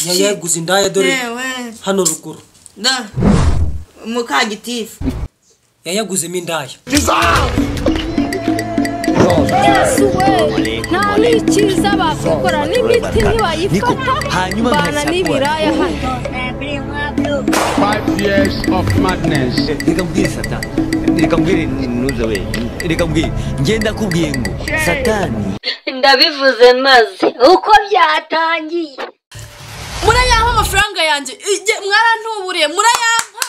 iya yeguze indaya dore yewe hano ruguru da mukagitifu yayaguzemo indaya yesu we nta n'ikiza bakokora n'imiti Niko, ntibayifata hanyuma bana nkajya n'ibiraya hano Five years of madness. reka mbwire satani reka mbwire ntuza we reka mbwire ngenda kubwiye ngo satani ndabivuze maze uko byatangiye murayampa amafaranga yanjye Ijye, mwarantuburiye murayampa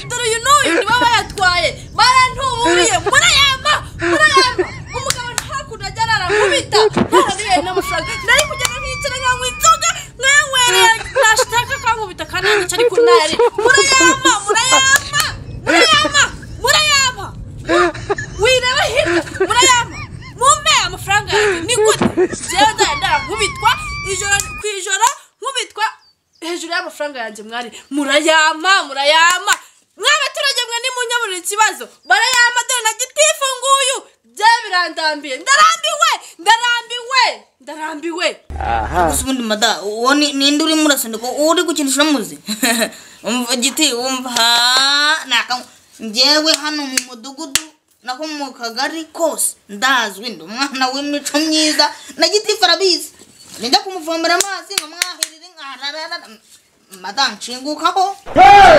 dore uyu n'uyu nibo bayatwaye barantuburiye murayampa murayampa umugabo hakurya ajya arara mubita ntarabiye n'amafaranga nari kugenda nkicara nkanywa inzoga nkanywerera nashaka kankubita kananyica ariko ntari murayampa murayampa murayampa murayampa wireba hirya murayampa mumpe amafaranga yanjye ni gute njyewe ndagenda nkubitwa ijoro ku ijoro nkubitwa hejuru y'amafaranga yanjye mwari murayama murayama mw'abaturage mwe nimunyabura ikibazo barayama dore na gitifu nguyu byawe birandambiye ndarambiwe ndarambiwe ndarambiwe gusa ubundi mada uwo ni- ninde urimo urasundika uwo uri gukinisha uramuzi umva giti wumva ha- naka njyewe hano mu mudugudu naho mu kagari kose ndazwi ndi umwana w'imico myiza na gitifu arabizi njya kumuvomera amazi nkamwahirire nkararara mada nshingukaho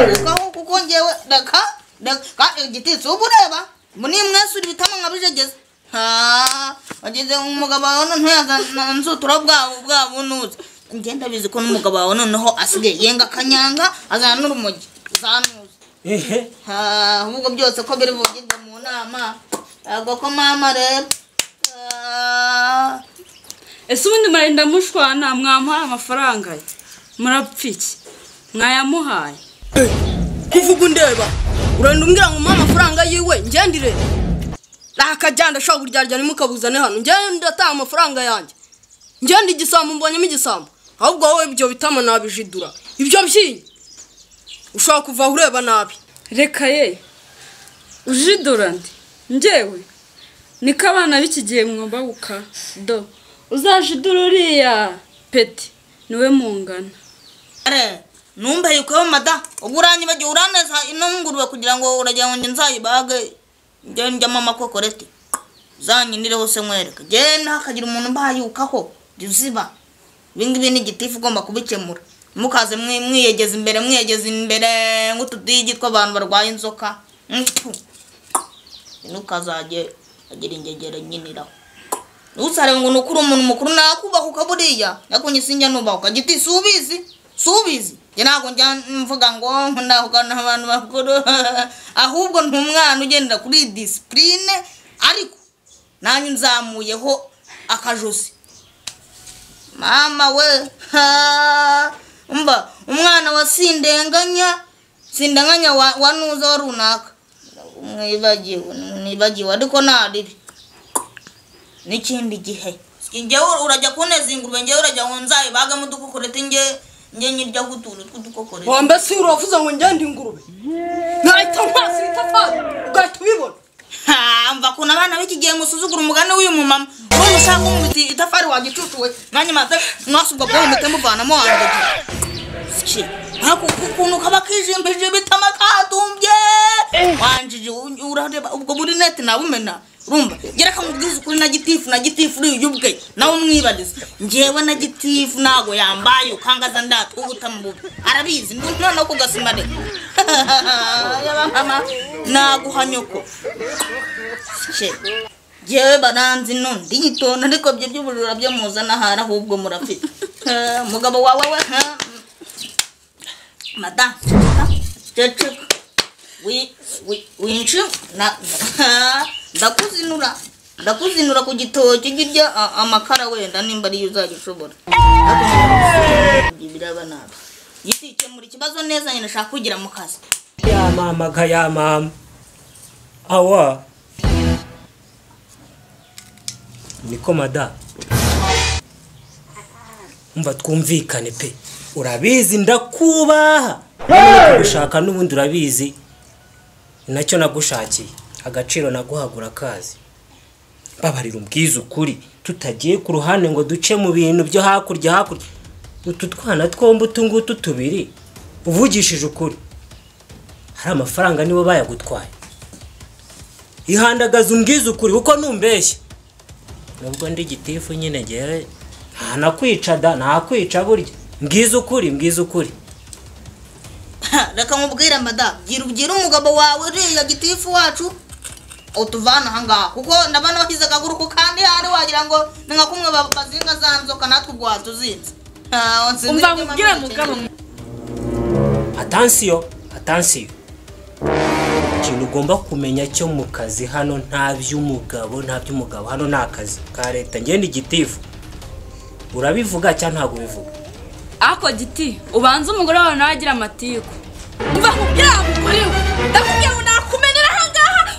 nshingukaho kuko njyewe reka reka igititsi uba ureba ngo niyo mwese uri bitamo nkabijegeze ha wageze umugabo wawe ntuyazanzutura bwabo bwabo nuze ngenda bizi ko n'umugabo wawe noneho asigaye yenga akanyanga azana n'urumogi zanuze ehe ha ahubwo byose ko biri buvugirwe mu nama ntabwo ko mama rero Ah. ese ubundi murenda mushwana mwamuhaye amafaranga ye murapfa iki mwayamuhaye kuvuga undeba urenda umbwira ngo umpe amafaranga yiwe ngendire nakajya ndashaka kuryarya ntimukabuzane hano ngende ndataha amafaranga yanjye ngende igisambo mbonyemo igisambo ahubwo wowe ibyo bitama nabijidura ibyo byinyi ushobora kuva aho ureba nabi reka ye ujidora ndi njyewe niko abana b'iki gihe mwumva guka do uzajidura uriya peti niwe mungana Are, numva yuko mada uguranyibagiwe uraneza ino ngurube kugira ngo uragira ngo njye nzayibage njye njyamo amakokorete zanyinire hose nkwereka njye ntakagira umuntu mbayukaho jya uziba ibi ngibi ni igitifu ugomba kubikemura mukaze mwi- mwiyegeza imbere mwiyegeza imbere nk'utudigi tw'abantu barwaye inzoka Mpfu. ntukazajye agira ingegera nyiniraho ntusarebe ngo ni ukuri umuntu mukuru nakubahuka buriya nakunye sinjya nubahuka giti si ubizi si ubizi njye ntabwo njya mvuga ngo ndahukana abantu bakuru ahubwo ni umwana ugendera kuri disipurine ariko nanjye nzamuyeho akajosi mama we ha umva umwana wa sindenganya sindenganya wa, wa nuza wa runaka mwibagiwe mwibagiwe ariko nta ribi n'ikindi gihe njyewe urajya kuneza ingurube njyewe urajya ngo nzayibagemo udukokorete njye njye nyiryaho utuntu tw'udukokorete wambe si uravuze ngo ngende ingurube nahita mpasi itafari ugahita ubibona Ha, mva kuna abana b'iki gihe musuzugura umugani w'uyu mumama ubundi ushaka umubiti itafari wagicucuwe nanjye maze mwasi ubwo bwomite muvanamo wandagira siki ariko ukuntu kaba kijimbije bitama kadumbye wanjije u- urareba ubwo buri neti nabumena urumva gereka mubwize ukuri na gitifu na gitifu uri uyubwe nawe umwibarize njyewe na gitifu ntago yambaye ukangaza ndatwubuta mu bubi arabizi ndumva no kugasimare naguha nyoko ce yewe baranzi nundi yitonda ariko byo by'ubujura byo muzana ahari ahubwo murafite Eh, umugabo wawe we ha, mm. mada ceceka wi- wi- winshi na- na- ndakuzinura ndakuzinura ku gitoki girya a- amakara wenda nimba ariyo uzagishobora biraba nabi giti kemura ikibazo neza nyine nshaka kugira mu kazi ya mama nka ya mama awa niko mada umva twumvikane pe urabizi ndakubaha gushaka n'ubundi urabizi ni nacyo nagushakiye agaciro naguhagura kazi babarira ubwiza ukuri tutagiye ku ruhande ngo duce mu bintu byo hakurya hakurya utu twana twombi utu ngutu tubiri uvugishije ukuri hari amafaranga nibo bayagutwaye ihandagaza umbwize ukuri kuko numbeshya nubwo ndi gitifu nyine ngewe nta nakwica da ntakwica burya mbwize ukuri mbwize ukuri Ha, reka nkubwire madamu gira ubwire umugabo wawe uriya gitifu wacu utuvana aha ngaha kuko ndabona washyize akaguru ku kandi handi wagira ngo ni nka kumwe ba- bazinga za nzoka natwe ubwo watuzinze Ah, sinzi umva icyo nkubwire mama mugabo atansiyo atansiyo ikintu ugomba kumenya cyo mu kazi hano nta by'umugabo nta by'umugabo hano ni akazi ka leta ngende igitifu urabivuga cyangwa ntabwo ubivuga ako giti ubanza umugore wawe nawe agira amatiku umva nkubwire aho ukuriwe ndakubwira ngo nakumenera aha ngaha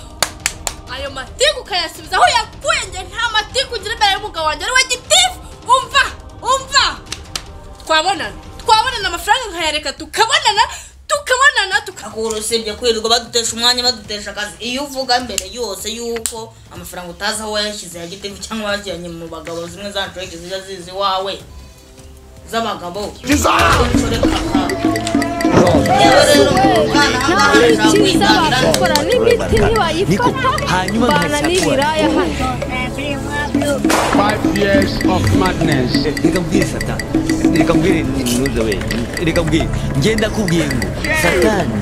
ayo matiku ukayasubiza aho yakuye njye nta matiku ugira imbere y'umugabo wanjye ariwe gitifu umva umva twabonana twabonana amafaranga nkayareka tukabonana tukabonana tuka akuru usibye kwirirwa badutesha umwanya badutesha akazi iyo uvuga mbere yose yuko amafaranga utazi aho wayashyize ya gitifu cyangwa wayajyanye mu bagabo zimwe za nshoreke zijya zizi iwawe z'abagabo yewe rero umwana aha ngaha nta arashaka n'icyiza kwitangira bakora n'imiti Niko, ntibayifata hanyuma bana n'ibiraya hano Five years of madness. reka mbwire satani reka mbwire intuza we reka mbwire ngenda kubwiye ngo satani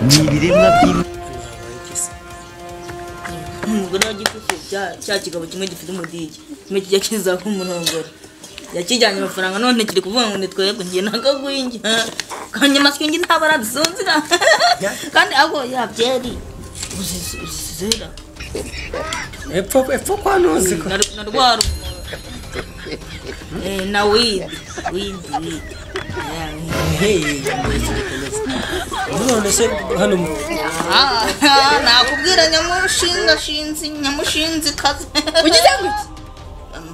ni ibiremwa by'imana umugore wa gitifu cya- cya kigabo kimwe gifite umudigi kimwe kijya kizaho umurongore yakijyanye amafaranga none kiri kuvuga ngo ni twebwe njye nakagwingi kandi amatwi ngi ntabara dusonzira kandi ako yabyeri uzizera epfo epfo kwa ntuzi ko na rwa rumo Eh, na widi widi widi Yeah, widi. hehe none se hano mu- Ah, ah, nakubwira nyamushinga shinzi nyamushinzi kazi ugize ngo iki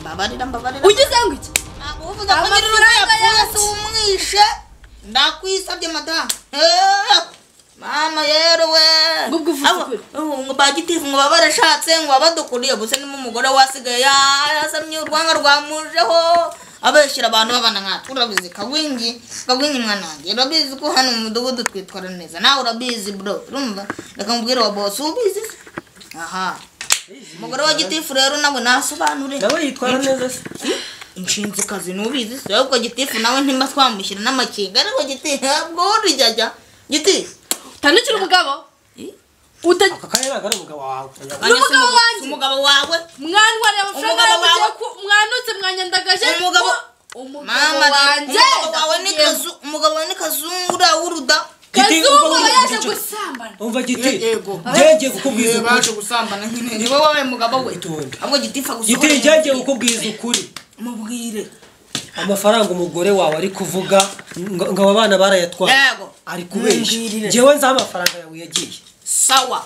mbabarira mbabarira ugize ngo iki Ntabwo uvuga ko nyiri Amafaranga uriya yanjye. yose umwishe ndakwisabye madamu Eh, mama yero we Ngo ubwo uvuze Abo- ukuri. ubu ngo bagitifu ngo baba barashatse ngo baba badukuriye gusa nimo umugore wasigaye ya- yasamye urwanga rwamujeho abeshyira abantu babana nkatwe urabizi kagwingi kagwingi mwana wanjye urabizi ko hano mu mudugudu twitwara neza nawe urabizi bro urumva reka nkubwire wa bosi ubizi se? aha umugore wa gitifu rero nawe nasobanure nawe yitwara neza se inshinzikazi nubizi si ahubwo gitifu nawe ntimba twamushyira n'amakinga ariko gitifu ntabwo urya jya gitifu utandukira umugabo utajya aka kanya ntabwo ari umugabo wawe N'umugabo wanjye. umugabo wawe mwanwarira amafaranga Umugabo y'uburyo wawe. ku- mwanutse mwanyandagaje Umugabo- mu- umugabo mama wanjye umugabo wawe ni kazu umugabo wawe ni kazungura w'uruda kazungu aba yaje gusambana umva giti Yego. ngenge kukubwiza ukuri gusambana nyine niwe wabaye umugabo we Itonde. ahubwo gitifu giti agusohoreye ngenge kukubwiza ukuri mubwire amafaranga umugore wawe ari kuvuga ngo ngo aba bana barayatwaye Yego. ari kubeshya Mumbwirire. ngewe nzi aho amafaranga yawe yagiye sawa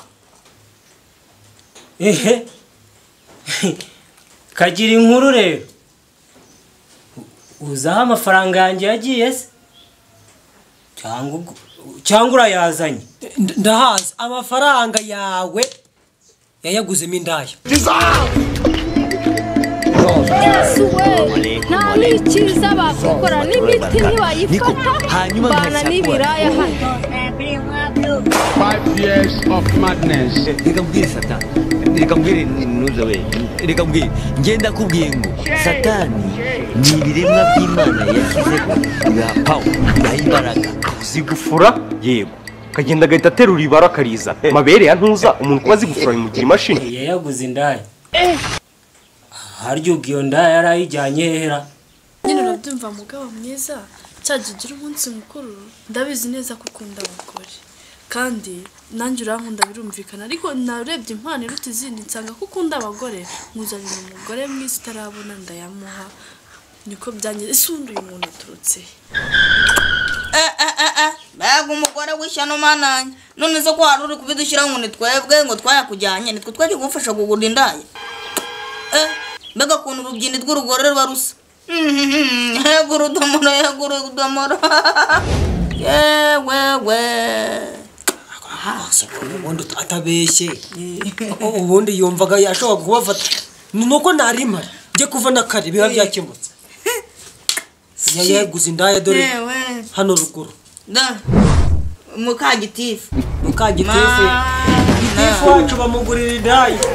ehe kagira inkuru rero uzi aho amafaranga yanjye yagiye se cyangwa ubwo- cyangwa urayazanye ndahazi amafaranga yawe yayaguzemo indaya yesu we nta n'icyiza bakora n'imiti ntibayifata hanyuma bana nkayisakura. n'ibiraya hano Five years of madness. reka mbwire satani reka mbwire intuza we reka mbwire ngenda kubwiye ngo satani ni ibiremwa by'imana yashyizeho bwa pawa bibaha imbaraga zigufura yego akagenda agahita aterura ibara akariza amabere ya ntuza umuntu kuba zigufura bimugira imashini yayaguze indaya harya ubwo iyo ndaya yari ayijyanye hera nyine urabyumva mugabo mwiza cyajya ugira umunsi mukuru ndabizi neza ko ukunda abagore kandi nanjye urankunda birumvikana ariko narebye impano iruta izindi nsanga ko ukunda abagore nkuzanira umugore mwiza utarabona ndayamuha niko byangize ese undi uyu muntu aturutse he Eh, eh, eh, eh. mbega umugore w'ishyano mananye none se ko hari uri kubidushyiraho ngo ni twebwe ngo twayakujyanye nitwe twari kugufasha kugura indaya Eh, mbega ukuntu urubyindo rw'urugore ruba rusa Mhm, yego urudomoro yego urudomoro yewe we ubundi atabeshye ubundi yumvaga yashobora kubafata ni uko nari mpari njye kuva na kare biba byakemutse iya yeguze indaya dore yewe hano ruguru da mukagitifu mukagitifu gitifu wacu bamugurira indaya yego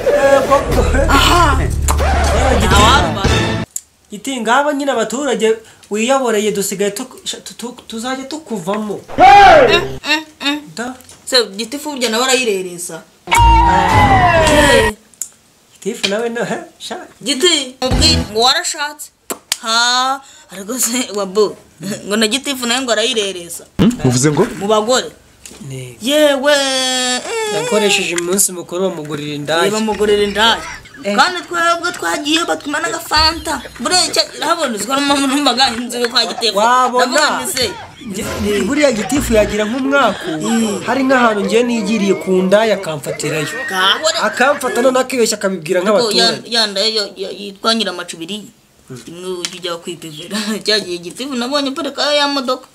Yewe, gitifu. giti ngaba nyine abaturage wiyaboreye dusigaye tuku- tu- tu- tuzajya tukuvamo da se gitifu burya nawe arayireresa gitifu nawe no he sha giti mubwire ngo warashatse ha aragose wabo ngo na gitifu nawe ngo arayireresa muvuze ngo mu bagore Ntego. yewe yakoresheje umunsi mukuru bamugurira indaya bamugurira indaya kandi twebwe twagiye batuma n'agafanta bureke urabona uziko n'umbaga inzobe kwa gitifu Wabona. ndavuga nti se Ni- buriya gitifu yagira nk'umwaka hari nk'ahantu ngiye nigiriye ku ndaya akamfatirayo kabone akamfata noneho akibeshya akabibwira Ariko ya- nk'abaturage ya ndayo yo- yo- yitwa nyiramacubiri imwe ujya ujya kwipivera cyagiye gitifu nabonye parika ya modoka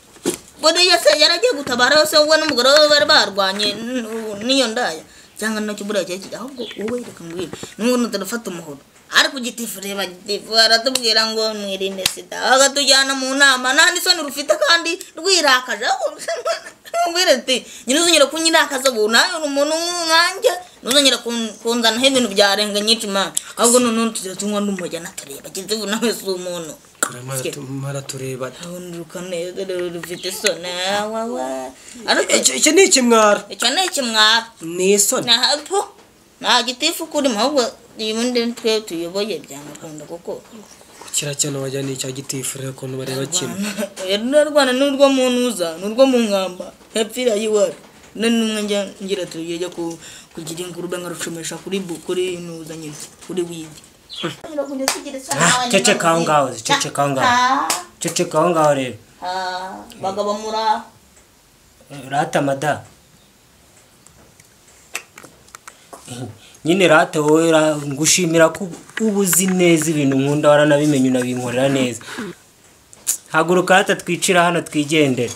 buriya se yaragiye gutabara se wowe n'umugore we bari barwanye n- n'iyo ndaya cyangwa nacyo buriya cyari kiri ahubwo wowe reka ngwino n'ubundi turafata umuhoro ariko gitifu reba gitifu aratubwira ngo mwirinde sida bakatujyana mu nama nta n'isoni rufite kandi rwirakaje ubwira ati nyiruzongera kunyirakaza ubu nawe uri umuntu nk'umwanjye ntuzongera kun- kunzanaho ibintu byarenga nyinshi mama ahubwo noneho tujya tunywa n'umurya natureba gitifu nawe si umuntu maratureba ubundi rukanezerewe rufite isoni wawa ariko icyo ni ikimwara icyo ni ikimwara ni isoni ntabwo nta gitifu kurimo ahubwo ubundi twe tuyoboye byamukunda kuko kukira cyane wajya ni icya gitifu rero ukuntu bareba kimwe rero rwanda ni urwo mu ntuza ni urwo mu nkamba hepfira y'iwacu none n'umwe njya ngira tugiye jya ku- kugira ingurube nkarucomesha kuri bu- kuri ntuza nyine kuri wigi ceceka aho ngaho ceceka aho ngaho ceceka aho ngaho rero bagabo muri aho rata mada nyine rata wowe ra- ngushimira ko uba uzi neza ibintu nkunda waranabimenye unabinkorera neza haguruka rata twicira hano twigendere